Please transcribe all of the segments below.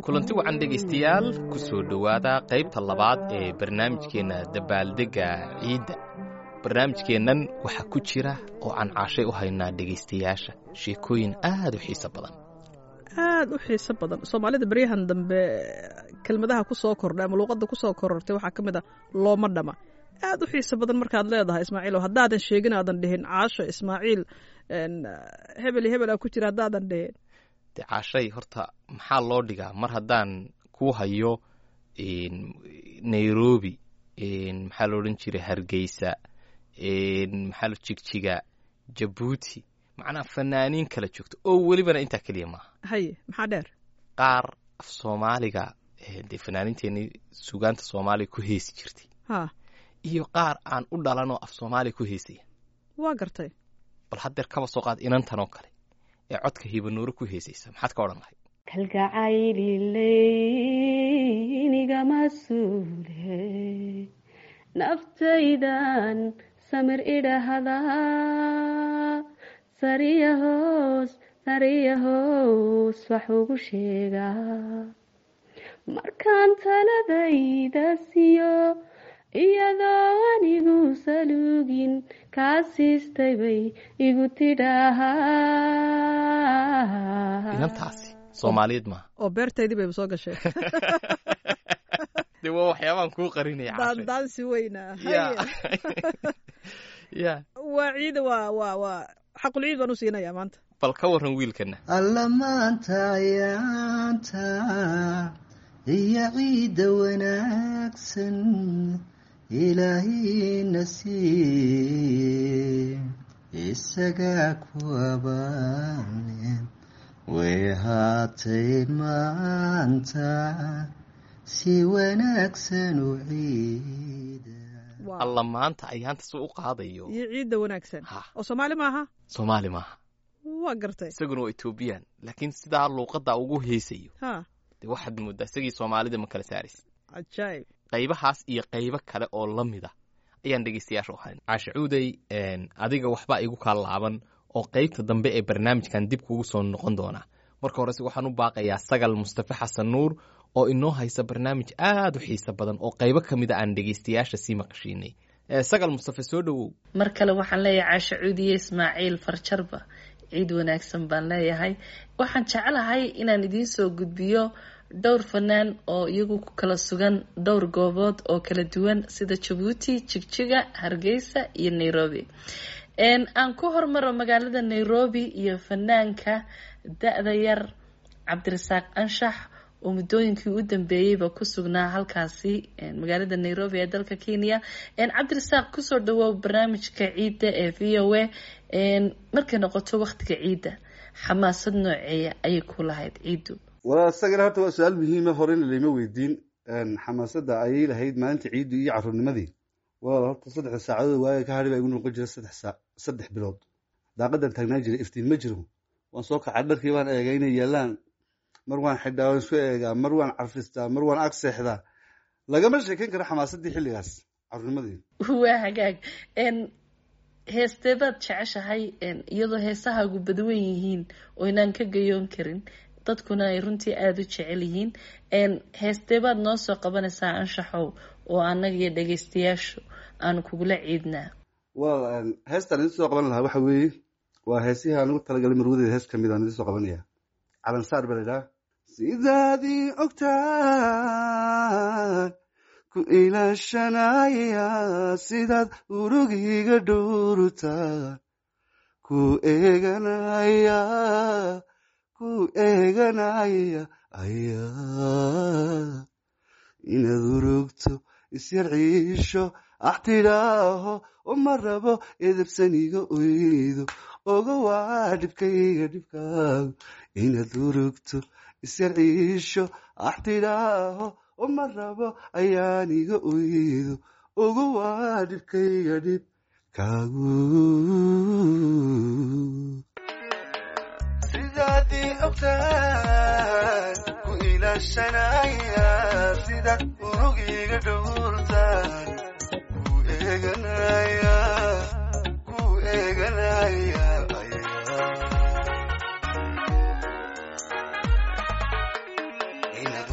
kulanti wacan dhegaystayaal ku soo dhowaada qaybta labaad ee barnaamijkeenna dabaaldegga ciidda barnaamijkeennan waxaa ku jira oo aan caashay u haynaa dhegaystayaasha sheekooyin aad u xiiso badan aad u xiiso badan soomaalida beryahan dambe kelmadaha ku soo kordhay ama luuqadda ku soo korortay waxaa ka mid ah looma dhama aad u xiiso badan markaad leedahay ismaaciil haddaadan sheegin aadan dhihin caasho ismaaciil hebel iyo hebel aa ku jira haddaadan dhihin de caashay horta maxaa loo dhigaa mar haddaan ku hayo nairobi maxaa lo odhan jiray hargeysa maxaa lo jigjiga jabuuti macnaha fanaaniin kala joogto oo welibana intaa keliya maaha haye maxaa dheer qaar af soomaaliga dee fanaaniinteenii sugaanta soomaaliga ku heesi jirtay ha iyo qaar aan u dhalanoo af soomaaliya ku heesaya waa gartay bal haddeer kaba soo qaad inantanoo kale ee codka hibanuuro ku heesaysa maxaad ka odhan lahay kalgacaylilynigama suule naftaydan samir idhahda sariya hoos sariya hoos wax ugu sheegaa markaan taladayda siyo iyadoo anigu saluugin kaa siistay bay igu tidhaahaa inantaasi soomaaliyeed maaha oo beertaydii bayba soo gashay de waa waxyaabaan kuu qarinaya caashay daandaansi weyna ya ya waa ciida waa waa waa xaqul ciid baan u siinayaa maanta bal ka warran wiilkana alla maanta ayaanta iyo ciidda wanaagsan ilaahina siiye isagaa ku abaane way haatayn maanta si wanaagsan u ciida Waa- alla maanta ayaanta si u qaadayo iyo ciidda wanaagsan ha oo soomaali maaha soomaali maaha waa gartay isaguna waa etoobiyaan laakiin sidaa luuqadda ugu heesayo ha de waxaad mooddaa isagii soomaalida ma kala saaraysa cajaayib qaybahaas iyo qaybo kale oo la mid ah ayaan dhegaystayaasha u hayn caashe cuuday adiga waxbaa igu kaa laaban oo qaybta dambe ee barnaamijkan dib kugu soo noqon doonaa marka horese waxaan u baaqayaa sagal mustafe xasan nuur oo inoo haysa barnaamij aad u xiiso badan oo qaybo ka mid a aan dhegaystayaasha sii maqashiinay Eh, sagal mustafe soo dhowow mar kale waxaan leeyahay caasho cuudiye ismaaciil farjarba ciid wanaagsan baan leeyahay waxaan jeclahay inaan idiin soo gudbiyo dhowr fanaan oo iyagu ku kala sugan dhowr goobood oo kala duwan sida jabuuti jigjiga hargeysa iyo nairobi Een, aan ku hormaro magaalada nairobi iyo fanaanka da-da yar cabdirasaaq anshax oo muddooyinkii u dambeeyeyba ku sugnaa halkaasi een, magaalada nairobi ee dalka kenya een, cabdirasaaq kusoo dhawow barnaamijka ciidda ee v o a een, markay noqoto waqtiga ciidda xamaasad nooceeya ayay ku lahayd ciiddu walaa isagana horta waa su-aal muhiima horena layma weydiin xamaasadda ayay lahayd maalinta ciiddu iyo caruurnimadii walaal horta saddexda saacadood waaga ka hadhi baa igu noqon jira saddex saa saddex bilood daaqadan taagnaa jiray iftiin ma jiro waan soo kacay dharkii baan eegay inay yaalaan mar waan xidhaa waan isku eegaa mar waan carfistaa mar waan ag seexdaa lagama sheekeyn karo xamaasaddii xilligaas caruurnimadii waa hagaag een, heestee baad jeceshahay een, iyadoo heesahaagu badwan yihiin oo inaan ka gayoon karin dadkuna ay runtii aada u jecel yihiin een, heestee baad noo soo qabanaysaa anshaxow oo annaga iyo dhagaystayaashu aanu kugula ciidnaa walaal heestaan idin soo qaban lahaa waxa weeye waa heesihii aan ugu talagalay marwadeeda hees kamid aan idin soo qabanaya calansaar baa la idhaha sidaadii ogtaan ku ilaashanaya sidaad urugiga dhowrtaan ku eeganaya ku eeganaya ayaa inaad urugto isyar ciisho ax tidhaaho uma rabo edebsaniga oydo oga waa dhibkayga dhibkaagu inaad urugto isyar ciisho ax tidhaaho uma rabo ayaaniga oydo oga waa dhibkayga dhibkaagu sidaadii ogtaan ku ilaashanaya sidaad urugiga dhowrtaan ku eeganaya ku eeganaya ayaa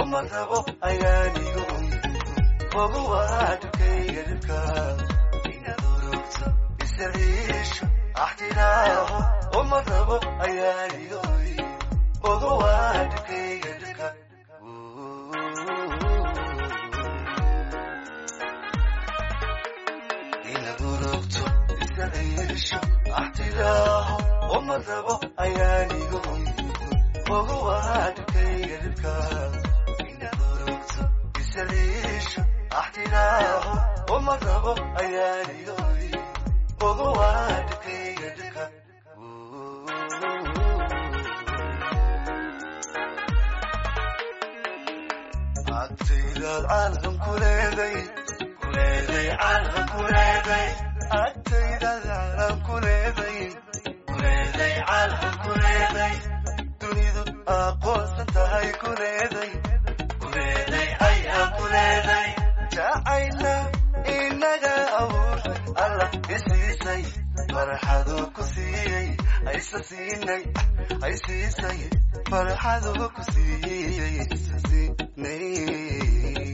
uma rabo ayaanigu ogu waadhkayga dhibka inaad urugto isaliisho axtiraaho uma rabo ayaanigu ogu waadhkayga dhibka inaad urugto isaliisho axtiraaho uma rabo ayaanigu ogu waadhkayga dhibka inaad urugto isaliisho axtiraaho uma rabo ayaanigu ogu waadhkayga dhibka agtaydaad caalam ku leeday kuleeday caalam ku leeday agtaydaad caalam ku leeday kuleeday caalam ku leeday dunidu aqoonsan tahay ku leeday kuleeday ayaa ku leeday jacayla inaga abuur alla isiisay farxaduu ku siiyey aysa siinay ay siisay farxaduu ku siiyey aysa siinay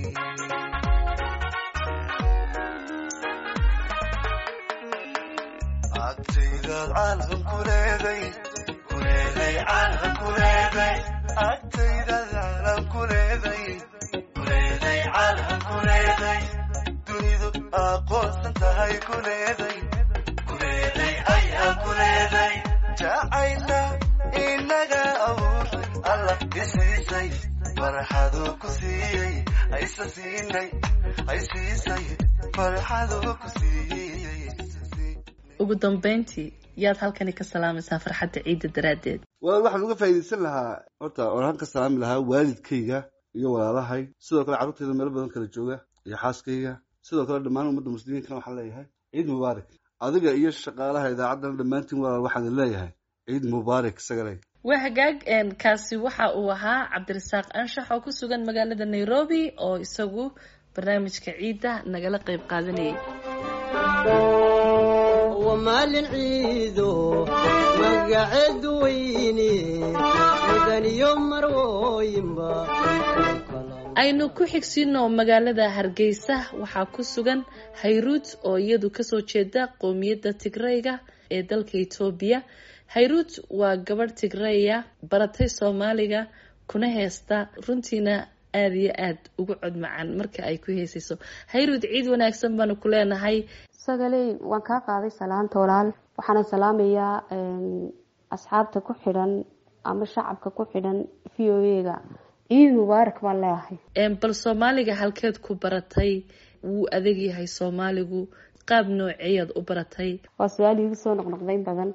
agtaydaad caalam ku leeday kuleeday caalam ku leeday agtaydaad caalam ku leeday kuleeday caalam ku leeday dunidu aqoonsan tahay ku leeday kuleeday ayaa ku leeday jacayla inaga abuur alla isiisay farxaduu ku siiyey aysa siinay ay siisay farxaduu ku siiyey aysa siinay ugu dambeyntii yaad halkani ka salaamaysaa farxadda ciidda daraaddeed walaal waxaan uga faa'iidaysan lahaa horta waxaan ka salaami lahaa waalidkayga iyo walaalahay sidoo kale carruurtayda meelo badan kala jooga iyo xaaskayga sidoo kale dhammaan ummadda muslimiinkana waxaan leeyahay ciid mubaarak adiga iyo shaqaalaha idaacaddana dhammaantiin walaal waxaan leeyahay ciid mubaarak isagaley waa hagaag een, kaasi waxa uu ahaa cabdirasaaq anshax oo ku sugan magaalada nairobi oo isagu barnaamijka ciidda nagala qayb qaadanayay ومالin ciido magaceed weyne mudaniyo marwooyinba aynu ku xigsiino magaalada hargeysa waxaa ku sugan hayruud oo iyadu kasoo jeeda qowmiyadda tigrayga ee dalka etoobiya hayruud waa gabadh tigreya baratay soomaaliga kuna heesta runtiina aada iyo aada ugu cod macaan marka ay ku heesayso hayruud ciid wanaagsan baanu ku leenahay sagaley waan kaa qaaday salaanta walaal waxaana salaamayaa asxaabta ku xidhan ama shacabka ku xidhan v o a-ga ciid mubaarak baan leeyahay Een, bal soomaaliga halkeed ku baratay wuu adag yahay soomaaligu qaab nooceeyaad u baratay waa su-aal iigu soo noqnoqdayn badan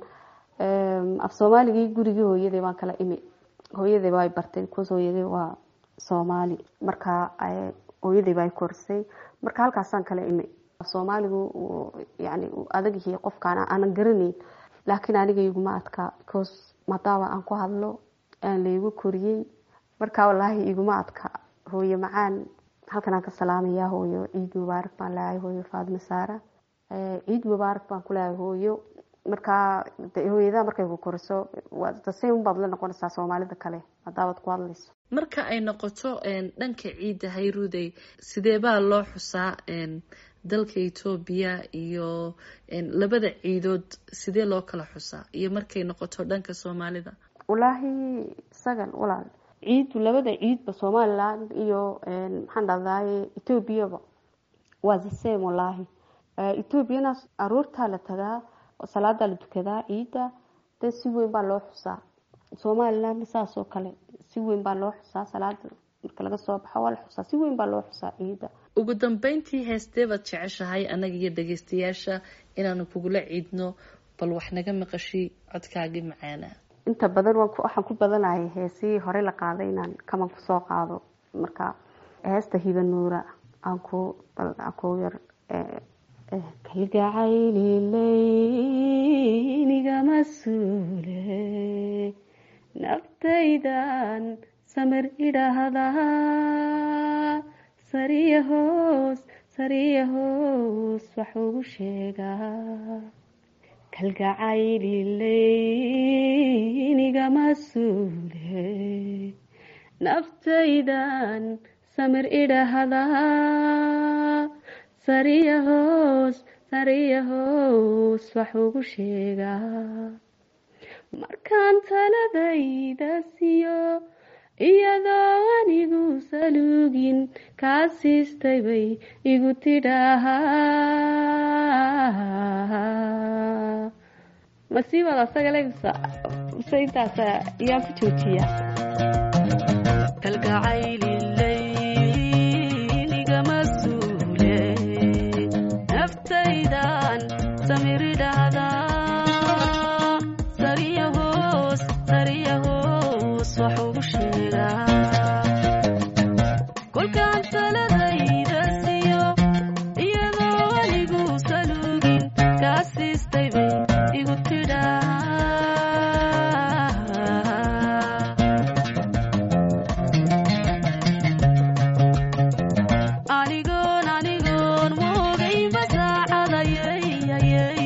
af soomaaligii gurigii hooyaday baan kala imi hooyaday baa bartay kuwaas hooyaday waa soomaali marka ay- hooyaday baa korsay marka halkaasaan kala imi soomaaligu uu yani uu adag yahay qofkaan aanan garanayn laakiin aniga iguma adka because maadaama aan ku hadlo aan laygu koriyey marka walaahi iguma adka hooyo macaan halkan aan ka salaamayaa hooyo ciid mubaarak baan leeyahay hooyo faadima saara Eh, ciid mubaarak baan ku leeyahay hooyo markaa de hooyada markay ku koriso waa dasay unbaad la noqonaysaa soomaalida kale hadaabaad ku hadlayso marka ay noqoto een, dhanka ciidda hayruuday sidee baa loo xusaa een, dalka etoobiya iyo een, labada ciidood sidee loo kala xusaa iyo markay noqoto dhanka soomaalida walaahi sagan walaal ciidu labada ciidba somaliland iyo een, maxaan dhahdaye etoobiyaba waa the same walaahi Eh, etoobiyana aroortaa la tagaa oo salaadaa la tukadaa ciidda de si weyn baa loo xusaa somalilandna saas oo kale si weyn baa loo xusaa salaada marka laga soo baxo waa la xusaa si weyn baa loo xusaa ciidda ugu dambeyntii heestee baad jeceshahay annaga iyo dhageystayaasha inaanu kugula ciidno bal wax naga maqashi codkaagii macaana inta badan waan ku- waxaan ku badanahay heesihii hore la qaaday inaan kaman kusoo qaado marka heesta hiba nuura aan ku bal aan ku yar eh, eh, kalgacaylileyniga suule naftaydan samir idhaahdaa sariya hoos sariya hoos wax ugu sheegaa kalgacaylileyniga suule naftaydan samir idhaahdaa sariya hoos sariya hoos wax ugu sheegaa markaan taladayda siiyo iyadoo anigu saluugin kaa siistay bay igu tidhaahaa masiibada asaga legsa mise intaas ayaan ku joojiya kalgacaylileyligama suule naftaydan samir idhaahdaa sariya hoos sariya hoos wax ugu sheegaa kolkaan taladayda siiyo iyadoo anigu saluugin kaa siistay bay igu tidhaa anigoon anigoon moogaynba saacadayay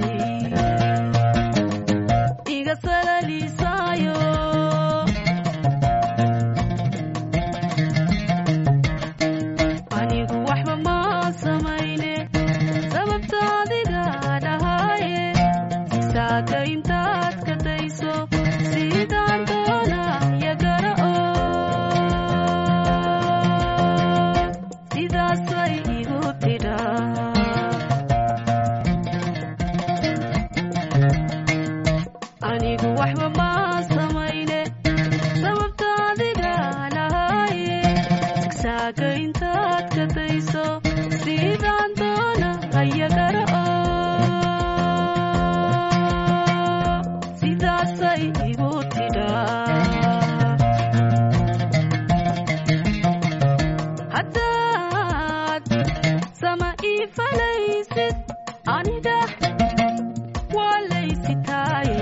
iga salaliisaayo anigu waxba ma samayne sababta adiga dhahaaye sigsaaka intaad ka dayso sidaan doona yagara oo sidaasay igu tidhaa anigu waxba ma samayne sababta adiga lahaaye sigsaaka intaad ka dayso sidaan doona hayagara oo sidaasay igu tidhaa haddaad sama ii falaysid aniga waa laysitaaye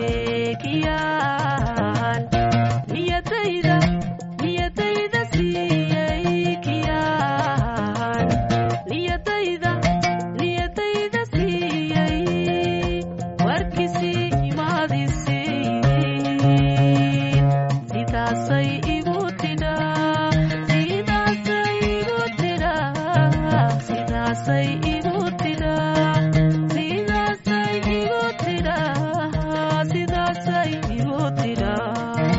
kiyaan niyadayda niyadayda siiyey kiyaan niyadayda niyadayda siiyey warkisii imaadisiin sidaasay igu tidhaa sidaasay igu tidhaa sidaasay igu tidhaa sidaasay igu tidhaa sidaasay igu tidhaa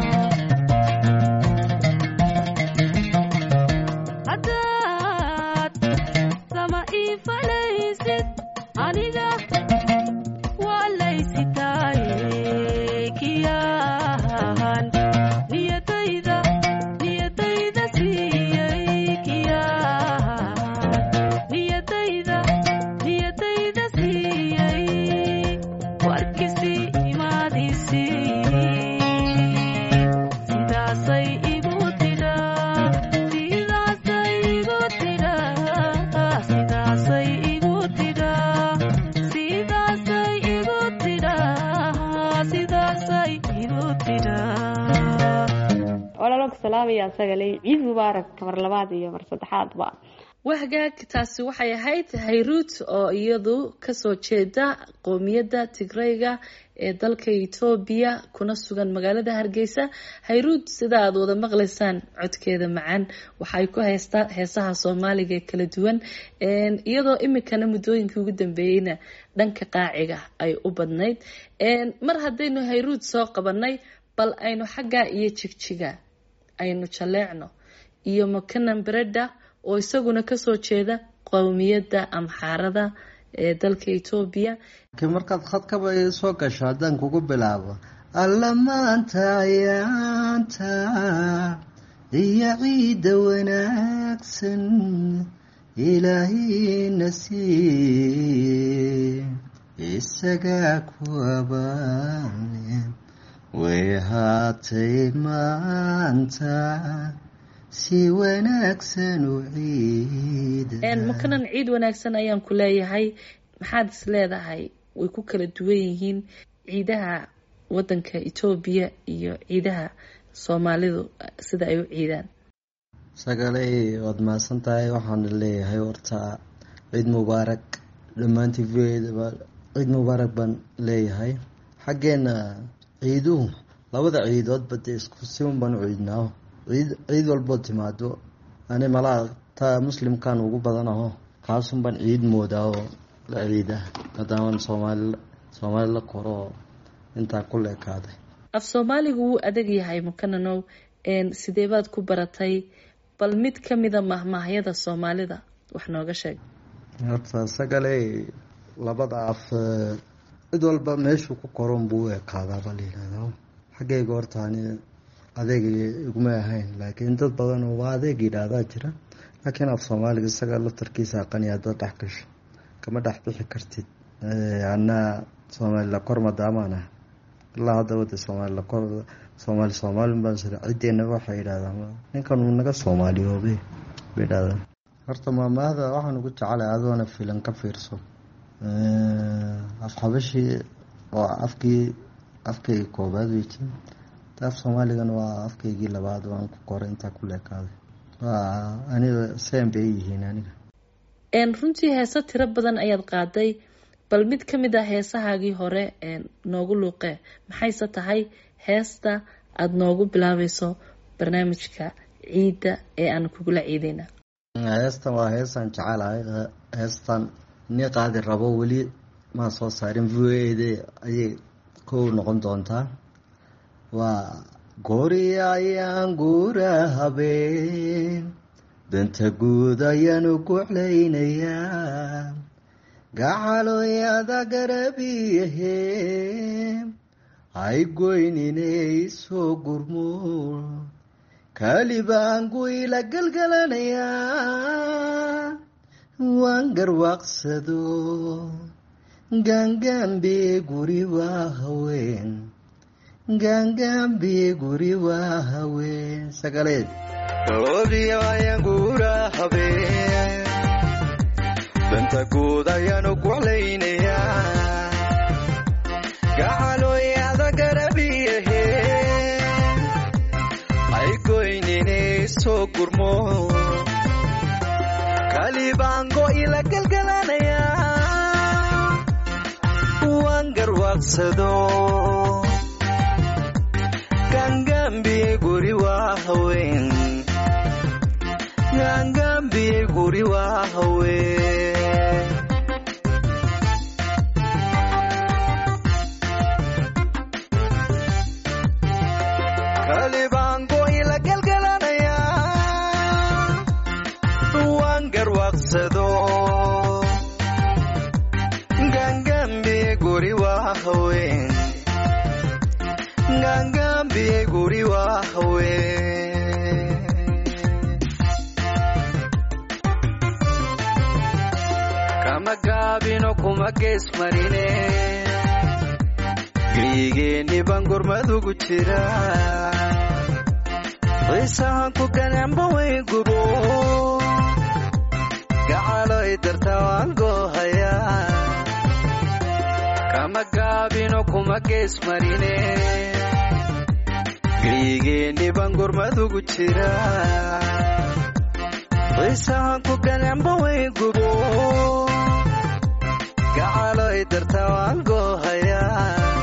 haddaad sama ii falaysid aniga waa laysitaaye kiyaan niyadayda niyadayda siiyey kiyaan niyadayda niyadayda siiyey warkisii imaadisiin sidaasay igu tidhaa sidaasay igu tidhaa sidaasay igu tidhaa sidaasay igu tidhaa sidaasay igu tidhaa walaalonka salaamaya asaga ley ciid mubaarak mar labaad iyo mar saddexaadba wahgaag taasi waxay ahayd hayruut oo iyadu kasoo jeeda qoomiyadda tigrayga ee dalka etoobiya kuna sugan magaalada hargeysa hayruut sida aad wada maqlaysaan codkeeda macaan waxay ku haystaa heesaha soomaaliga ee kala duwan iyadoo imikana muddooyinkii ugu dambeeyeyna dhanka qaaciga ay u badnayd mar haddaynu hayruut soo qabanay bal aynu xaggaa iyo jigjiga aynu jaleecno iyo makanan bereda oo isaguna kasoo jeeda qowmiyadda amxaarada ee dalka etoobiya markaad khadkaba soo gasho haddaan kugu bilaabo alla maanta ayaanta iyo ciidda wanaagsan ilaahina sii isagaa ku abaane way haatay maanta si wanaagsan u ciida makanan ciid wanaagsan ayaan ku leeyahay maxaad is leedahay way ku kala duwan yihiin ciidaha wadanka etoobiya iyo ciidaha soomaalidu sida ay u ciidaan sagaley waad mahadsan tahay waxaana leeyahay horta ciid mubaarak dhammaantii voedaba ciid mubaarak baan leeyahay xaggeena ciiduhu labada ciidoodba dee isku si un baan u ciidnaa ciid ciid walboo timaado ani malaa taa muslimkan ugu badan aho kaasun baan ciid moodaa oo la ciida maadaaman soomaali soomaali la koro oo intaa ku leekaaday af soomaaligu wuu adag yahay mukananow sidee baad ku baratay bal mid ka mida mahmaahyada soomaalida wax nooga sheeg horta sagale labada af cid walba meeshuu ku koron buu u ekaadaaba la yihahda xaggayga horta ani adeeg iguma ahayn laakiin dad badan oo waa adeeg yidhaahdaa jira laakiin af soomaaliga isaga laftarkiisa aqani haddaad dhex gasho kama dhex bixi kartid anaa soomaali la kor madaamaan ah ilaa haddaba de soomaali lakor soomaali soomaalin baan sira ciddeenaba waxay yidhahdaan ninkan uu naga soomaaliyoobe bay yidhahdaan horta maamaahda waxaan ugu jecelahay adoona filan ka fiirso af xabashii oo afkii afkayga koobaad wey jin af soomaaligana waa afkaygii labaad waan ku koray intaa ku leekaaday waa aniga seen bay yihiin aniga runtii heese tiro badan ayaad qaaday bal mid ka mid ah heesahaagii hore noogu luuqee maxayse tahay heesta aada noogu bilaabayso barnaamijka ciidda ee aan kugula ciideyna heestan waa heestaan jecelahay heestan ni qaadi rabo weli maa soo saarin v o a d ayay kow noqon doontaa waa goori ayaan guura habeen danta guud ayaanu guclaynayaa gacaloyada garabiyahe hay goyninay soo gurmo kalibaangu ila galgalanayaa waan garwaaqsado gaangaambe guri waa haween gaangaambe guri waa haween sagaleed oodiyayanguura habeen danta guud ayaanu guclaynayaa gacaloyada garabiyahe ay goynine soo gurmo kalibaango ila galgalanayaa waan garwaaqsado gaangaambiye guri waa haween gaangaambiye guri waa haween kalibaango ila galgalanayaa waan garwaaqsado gaangaambiye guri waa haween gaangaambiye guri waa haween kama gaabino kuma gees marine geygeenni baan gormadugu jira xiisahan ku ganamba way gubo gacaloy darta waan goohayaa kama gaabino kuma gees marine geygeenni baan gormadugu jira xiisahan ku ganamba way gubo gacaloy darta waan goohayaa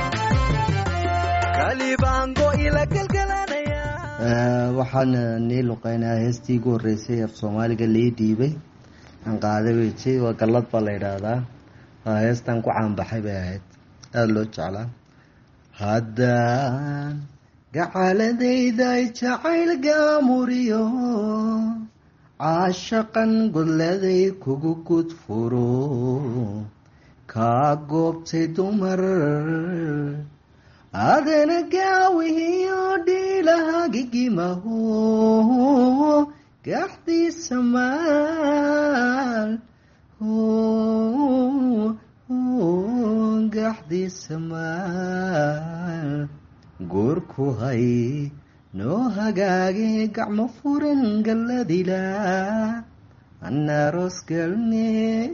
kalibaango ila galgalanayaa waxaan nii luqeynaa heestii ugu horreysay af soomaaliga lii dhiibay aan qaaday wejay waa gallad baa la yidhaahdaa waa heestan ku caanbaxay bay ahayd aada loo jeclaa haddaan gacaladayda jacayl gaamuriyo caashaqan godladay kugu gudfuro kaa goobtay dumar adana gaawihiyo dhiilahagigimaho gaxdiisa maal gaxdiisa maal goorku hay noo hagaage gacmo furan galladila anaaroos galne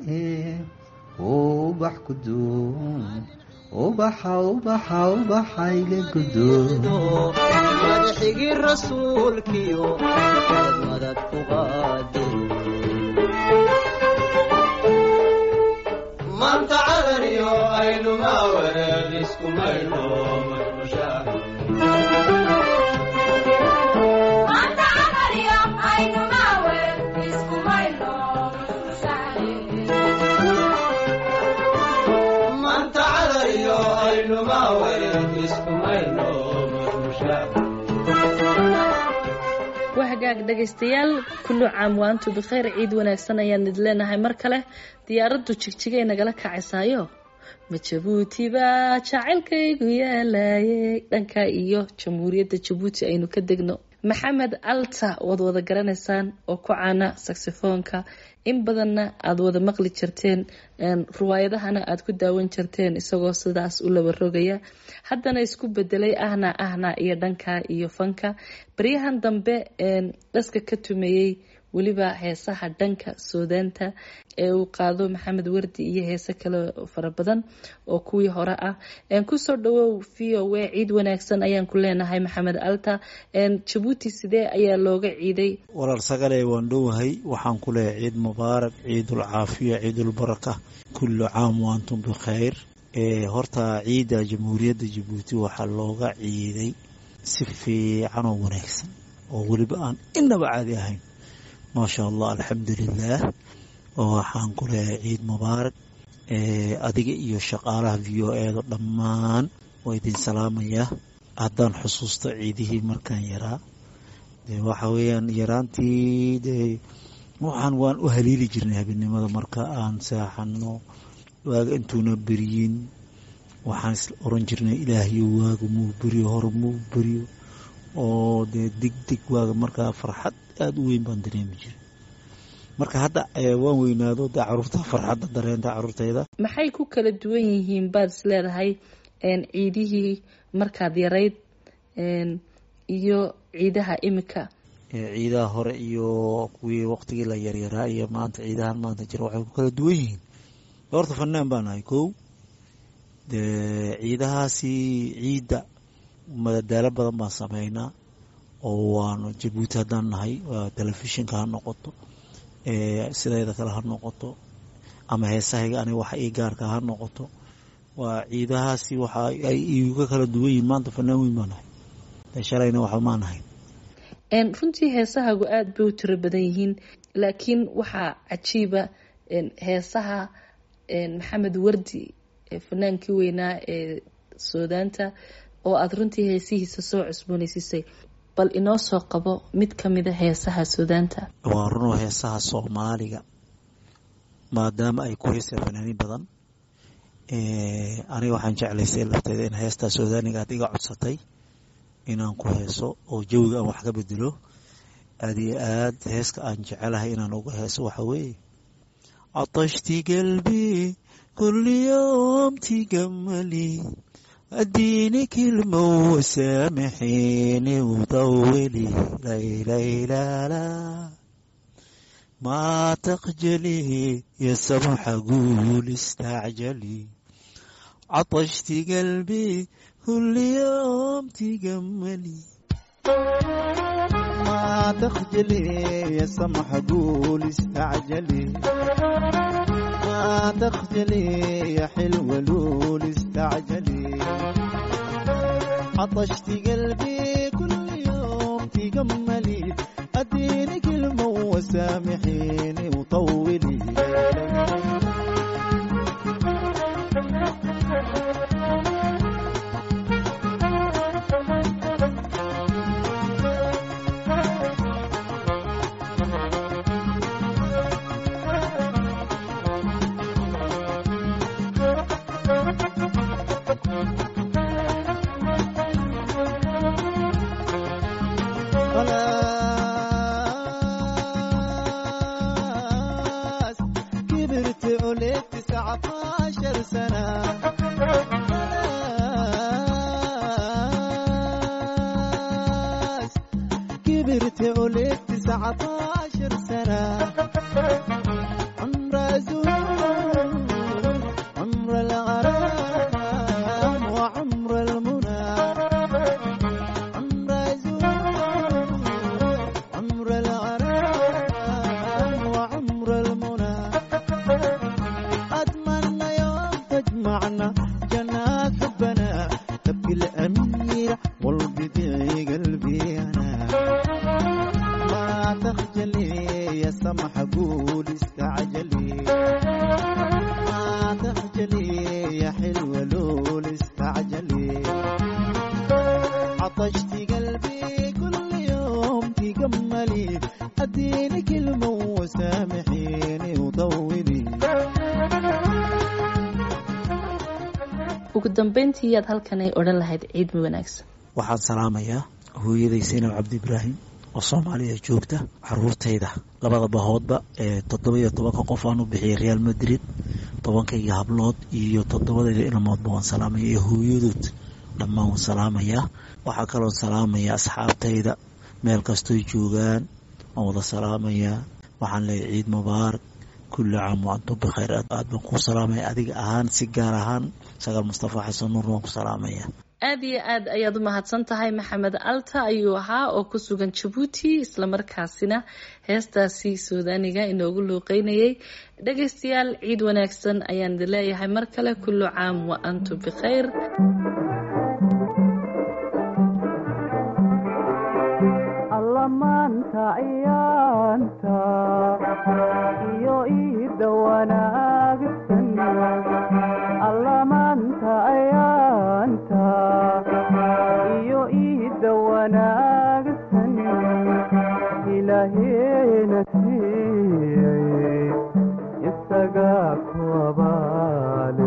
ubax ku duun ubaxa ubaxa ubaxa iga gudoodo madaxigii rasuulkiyo aad madad ku qaade maanta cadaniyo aynu maawareer iskumayno madmushaah Manta dhegaystayaal kullu caam waantu bikhayr ciid wanaagsan ayaan idin leenahay mar kale diyaaraddu jigjigay nagala kacaysaayo ma jabuuti baa jacaylkaygu yeelaayay dhanka iyo jamhuuriyadda jabuuti aynu ka degno maxamed alta waad wada garanaysaan oo ku caana saxifoonka in badanna aada wada maqli jirteen riwaayadahana aada ku daawan jirteen isagoo sidaas u laba rogaya haddana isku bedelay ahna ahna iyo dhanka iyo fanka baryahan dambe dhaska ka tumeeyey weliba heesaha dhanka soodaanta ee uu qaado maxamed wardi iyo heese kale fara badan oo kuwii hore ah kusoo dhawow v o a ciid wanaagsan ayaan ku leenahay maxamed alta jabuuti sidee ayaa looga ciiday walaal sagale waan dhowahay waxaan ku leehay ciid mubaarak ciidul caafiya ciidul baraka kullu caam waantum bikhayr horta ciidda jamhuuriyadda jabuuti waxaa looga ciiday si fiican oo wanaagsan oo weliba aan inaba caadi ahayn maasha allah alxamdulilaah oo waxaan ku leehay ciid mubaarak adiga iyo shaqaalaha v o eeda dhammaan waa idin salaamayaa haddaan xusuusto ciidihii markaan yaraa de waxa weeyaan yaraantii de waxaan waan u haliili jirnay habeenimada marka aan seexano waaga intuuna beryin waxaan is oran jirnay ilaahayo waaga muu beriyo hore muu beriyo oo dee deg deg waaga markaa farxad aada u weyn baan dareemi jiray marka hadda waan weynaado dee caruurta farxadda dareenta caruurtayda maxay ku kala duwan yihiin baad is leedahay ciidihii markaad yarayd iyo ciidaha imika ciidaha hore iyo kuwii waqtigii la yaryaraa iyo maanta ciidahan maanta jira waxay ku kala duwan yihiin horta fanaan baan ahay kow dee ciidahaasi ciidda madadaalo badan baan sameynaa oo waanu jabuuti haddaan nahay telefishinka ha noqoto sidayda kale ha noqoto ama heesahayga aniga waxa ii gaarka ha noqoto waa ciidahaasi waxa ay iga kala duwan yihiin maanta fanaan weyn baan nahay dee shalayna waxba maan ahayn runtii heesahagu aada bay u tiro badan yihiin laakiin waxaa cajiiba heesaha maxamed wardi fanaankii weynaa ee soodaanta oo aada runtii heesihiisa soo cusboonaysiisay bal inoo soo qabo mid ka mida heesaha suudaanta waa runoo heesaha soomaaliga maadaama ay ku heeseen fanaaniin badan aniga waxaan jeclaysay lafteeda in heestaa suudaaniga aad iga codsatay inaan ku heeso oo jawiga aan wax ka bedelo aad iyo aad heeska aan jecelahay inaan uga heeso waxa weeye catashti qalbi kulli yowm tigamali اديني كلمة وسامحيني وطولي ليلى لا لا ما تخجلي يا سمح قول استعجلي عطشتي قلبي كل يوم تجملي ما تخجلي يا سمح قول استعجلي ما تخجلي يا حلوة لول استعجلي عطشت قلبي كل يوم تجملي اديني كلمة وسامحيني وطولي خلاص كبرت عليك تسعة عشر سنة خلاص كبرت عليك تسعة عشر سنة عمر زور عمر الغرام وعمر المنى عمر زور عمر الغرام وعمر المنى أتمنى يوم تجمعنا جنات حبنا تبكي الأميرة والبديع قلبي أنا ما تخجلي يا سمح قول استعجلي ما تخجلي يا حلوة لول استعجلي عطشتي قلبي كل يوم تجملي اديني كلمة وسامحيني وطولي ugu dambeyntii yaad halkan ay odhan lahayd ciid ma wanaagsan waxaan salaamayaa hooyaday saynab cabdi ibraahim oo soomaaliya joogta caruurtayda labada bahoodba ee toddoba iyo tobanka qof aan u bixiyay real madrid tobankayga hablood iyo toddobadayda ilmoodba waan salaamaya iyo hooyadood dhammaan waan salaamayaa waxaa kaloon salaamayaa asxaabtayda meel kastoy joogaan waan wada salaamayaa waxaan leeyahay ciid mubaarak kulli caam wa antum bikhayr aad aad baan kuu salaamaya adiga ahaan si gaar ahaan sagaal mustafa xasan nuur waan ku salaamaya aada iyo aad ayaad u mahadsan tahay maxamed alta ayuu ahaa oo ku sugan jabuuti islamarkaasina heestaasi suudaaniga inoogu luuqeynayay dhagaystayaal ciid wanaagsan ayaan idin leeyahay mar kale kullu caam wa antum bikhayr allamaanta ciyaanta iyo iida wanaagsan allamaanta ciyaanta iyo iida wanaagsan ilaaheena siiyey isagaa ku abaale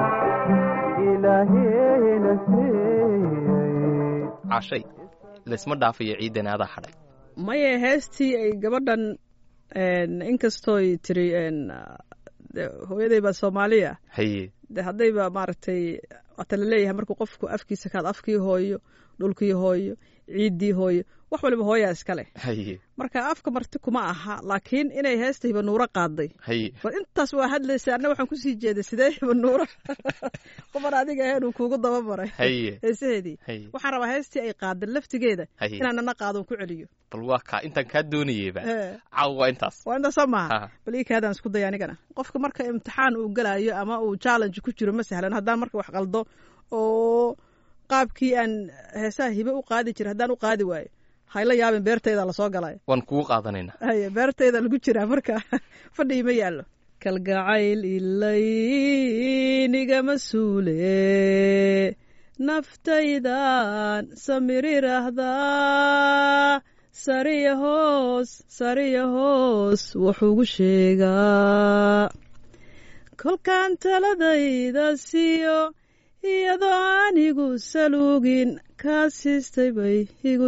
ilaaheena siiyey cashay laysma dhaafayo ciidan adaa hadhay maya heestii ay gabadhan inkastooy tiri de hooyaday baa soomaaliya haye de haddayba maaragtay waata laleeyahay markuu qofku afkiisa kaad afkii hooyo dhulkii hooyo ciiddii hooyo wax waliba hooyaa iskale haye marka afka marti kuma aha laakiin inay heesta hibanuuro qaaday haye bal intaas waa hadlaysa anna waxaan kusii jeeday sidee hibanuuro qofan adiga ahayn uu kuugu dabamaray haye heesaheedii haye waxaan rabaa heestii ay qaaday laftigeeda Haye. inaan nana qaadon ku celiyo bal waa kaa intaan kaa doonayeyba Eh. caaw waa intaas waa intaas soo maaha Ha. bal ii kaadaan isku daya anigana qofka marka imtixaan uu galayo ama uu challenge ku jiro ma sahlan haddaan marka wax qaldo oo qaabkii aan heesaha hibe u qaadi jira haddaan u qaadi waayo hayla yaabin beertayda lasoo galay waan kugu qaadanaynaa haye beertayda lagu jiraa marka fadhii ma yaallo kalgacayl ilaynigama suule naftaydan samirirahdaa sariya hoos sariya hoos wuxuugu sheegaa kolkaan taladayda siiyo iyadoo anigu saluugin kaa siistay bay igu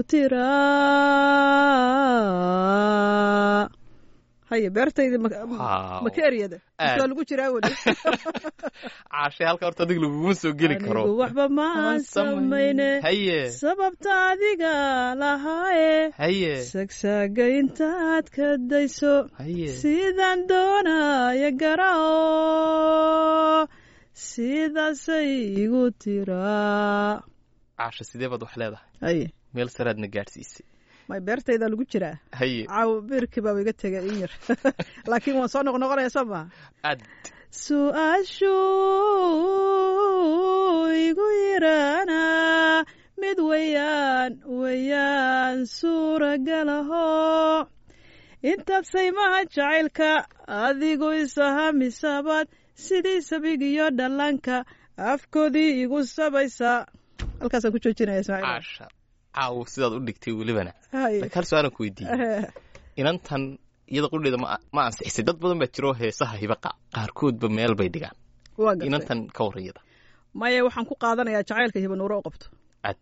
tiraa haye beertayda Wow. maka eryada Aad. waa lagu jiraa weli caashay halka horta adiga laguguma soo geli karo anigu waxba ma aan samayne haye sababta adiga lahaaye haye sagsaaga intaad ka dayso haye sidaan doonaya garao sidaasay igu tiraa caasha sidee baad wax leedahay haye meel saraadna gaadhsiisay may beertayda lagu jiraa haye caaw biirkii baa iga tegay in yar laakiin waan soo noqnoqonaya soo maha aad su-aashuu igu yiraana mid weyaan weyaan suuragalaho intaad saymaha jacaylka adigu isahamisabaad sidii sabigiyo dhallaanka afkoodii igu sabaysa halkaasaan ku joojinaya ismaaciil caasha caaw sidaad u dhigtay welibana Haye. laakiin hal su-aalan ku weydiiyey inantan iyada qudheeda ma ma ansixisay dad badan baa jiro heesaha hibaqa qaarkoodba meel bay dhigaan waa gartay inantan ka warran iyada maya waxaan ku qaadanayaa jacaylka hibanuure u qabto cad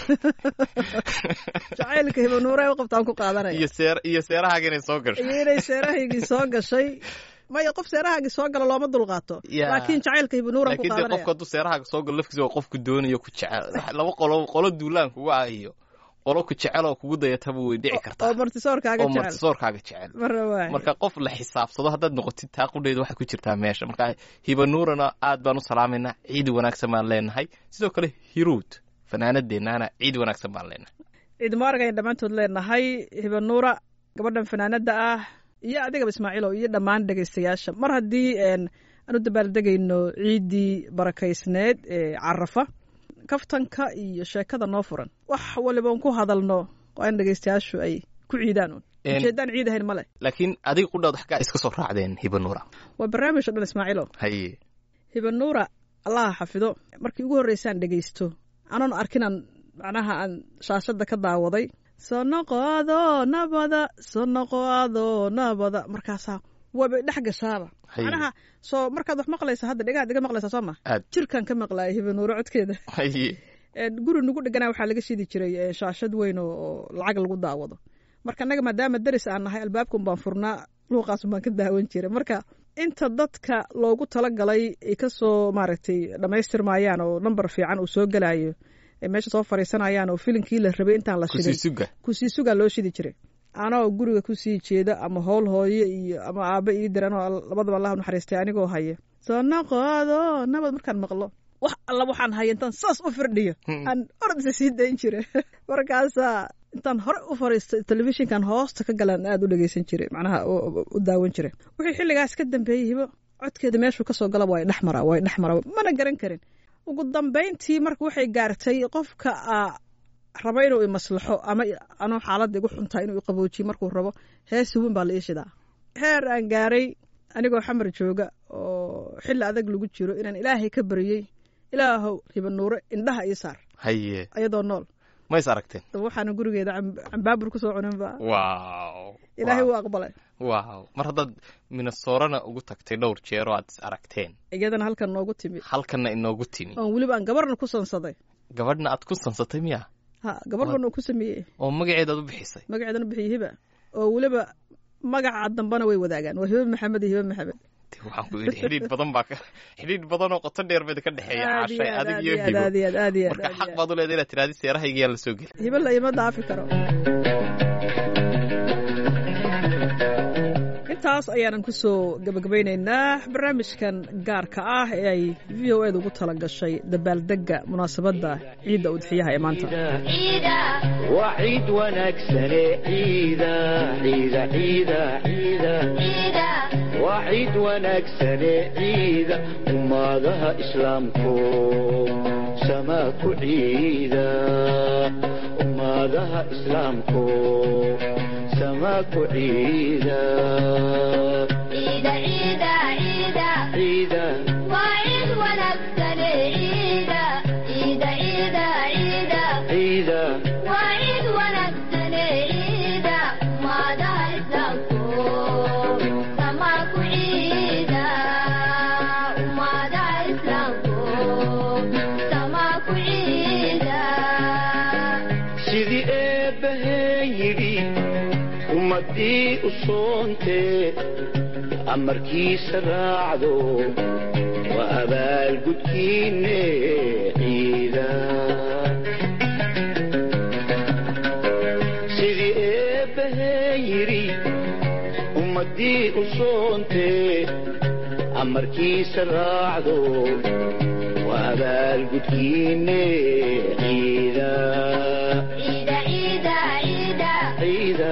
jacaylka hibanuure u qabto aan ku qaadanaya iyo seer iyo seerahaaga inay soo gasho iyo inay seerahaygii soo gashay maya qof seerahaagii soo gala looma dulqaato Ya. laakiin jacaylka hibanuuran ku laakiin dee qaadanaya qofka hadduu seerahaaga soo galo lafkiisa waa qofku doonayo ku jecel laba qolo qolo duulaan kuga ah iyo qolo ku jecel oo kugu dayataba way dhici kartaa oo martisoorkaaga oo jecel martisoorkaaga jecel marna waay marka qof la xisaabsado haddaad noqotid taa qudheeda waxay ku jirtaa meesha marka hibanuurana aad baan u salaamaynaa ciid wanaagsan baan leenahay sidoo kale hiruud fanaanadeennaana ciid wanaagsan baan leenahay ciid mubaarag ayaan dhammaantood leenahay hibanuura gabadhan fanaanada ah iyo adigaba ismaaciilow iyo dhammaan dhegaystayaasha mar haddii een, aan u dabaaldegayno ciiddii barakaysneed ee carafa kaftanka iyo sheekada noo furan wax waliba un ku hadalno waa in dhegaystayaashu ay ku ciidaan un Een- ujeedaan ciid ahayn male laakiin adiga qudhaad xaggaa iska soo raacdeen hibanuura waa barnaamij o dhan ismaaciilow haye hibanuura allaha xafido markii ugu horreysaan dhegaysto anoon arkinaan macnaha aan shaashadda ka daawaday soo noqoado nabada soo noqoado nabada markaasaa waabay dhex gashaaba Haye. macnaha soo markaad wax maqlaysa hadda dhegaad iga maqlaysaa soo ma aad jirkan ka maqlaaya hibanuuro codkeeda haye Een, guri nagu dheganaa waxaa laga shidi jiray ee, shaashad weyn oo oo lacag lagu daawado marka annaga maadaama deris aan nahay albaabkan baan furnaa luuqaasun baan ka daawan jiray marka inta dadka loogu talagalay ay kasoo maaragtay dhammaystirmayaan oo nambar fiican uu soo gelayo ay meesha soo fariisanayaan oo filinkii la rabay intaan la shidin kusii suga kusii sugaa loo shidi jiray anoo guriga kusii jeeda ama howl hooyo iyo ama aaba ii diran oo labadaba allah u naxariistay anigoo haya soo noqodo nabad markaan maqlo wax alla waxaan haya intaan saas u firdhiyo aan ordisa sii dayn jira markaasaa intaan hore u fariisto telefishinkan hoosta ka galaan aad u dhegeysan jiray macnaha u- u- u daawan jiray wixii xilligaas ka dambeeyey hibo codkeeda meeshuu kasoo galaba waa dhex mara waa dhex mara mana garan karin ugu dambayntii marka waxay gaartay qofka aa rabo inuu imaslaxo ama anoo xaaladda igu xuntaa inuu iqaboojiyo markuu rabo heesi weyn baa la ii shidaa heer aan gaaray anigoo xamar jooga oo xilli adag lagu jiro inaan ilaahay ka baryey ilaahow hibanuure indhaha ii saar haye ayadoo nool ma is aragteen daba waxaana gurigeeda cam- cambaabur kusoo cuninba wow ilaahay wuu aqbalay wow mar haddaad minasoorana ugu tagtay dhowr jeer oo aad is aragteen iyadana halkan noogu timi halkanna inoogu timi oon weliba aan gabarna ku sansaday gabadhna aad ku sansatay miya ha gabar bana ku sameeyey oo magaceeda aad u bixisay magaceedana bixiye hiba oo weliba magaca dambana way wadaagaan waa hiba maxamed iyo hiba maxamed De, waxaan ku yidhi xidhiidh badan baa ka xidhiidh badan oo qoto dheer bada ka dhexeeya Aad iyo caashay aad, adig aad iyo iyo aad, hibo aad iyo aad, aad iyo aad, marka aad xaq iyo baad u leedahay inaad tiraahdi seerahaygayaan la soo gelin hiba la ima daafi karo intaas ayaanan kusoo gabagabaynaynaa barnaamijkan gaarka ah ee ay v o eda ugu tala gashay dabaaldega munaasabadda ciidda udxiyaha ee maanta waa ciid wanaagsane ciida ciida ciida ciida waa ciid wanaagsane ciida ummadaha islaamku samaa ku ciida ummadaha islaamku samaa ku ciida ciida ciida sidii eebbaheen yidhi ummaddii u soontee amarkiisa raacdo waa abaalgudkiinne ciida sidii eebbaheen yidhi ummaddii u soontee amarkiisa raacdo waa abaalgudkiinne ciida ciida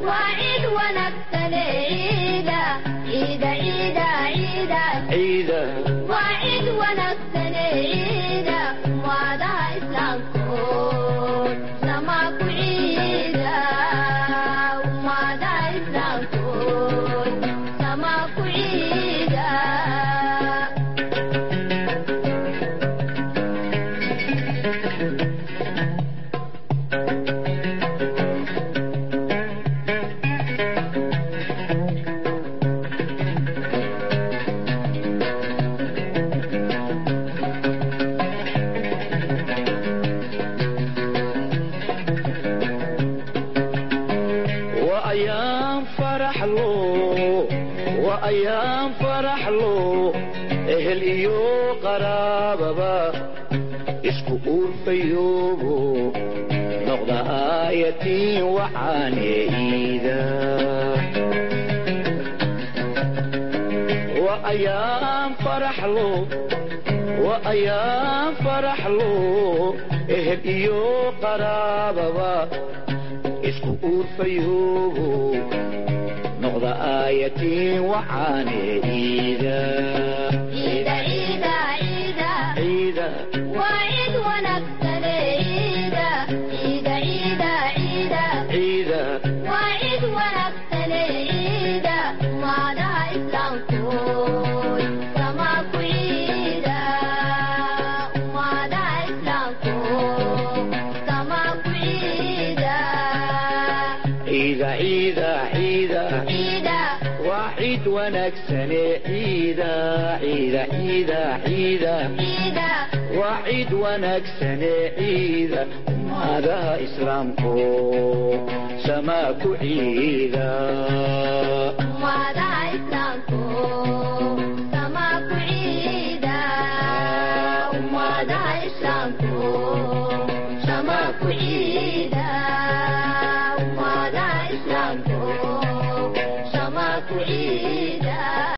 ciida waa ayaan faraxlo waa ayaan faraxlo ehel iyo qaraababa isku uurfayoobo noqda aayatiin waxaane iida waa ayaan faraxlo waa ayaan faraxlo ehel iyo qaraababa isku uurfayoobo noqda aayatiin waxaane iida ciida ciida ciida ciida ciida ciida waa ciid wanaagsane ciida ummadaha islaamku samaa ku ciida ummadaha islaamku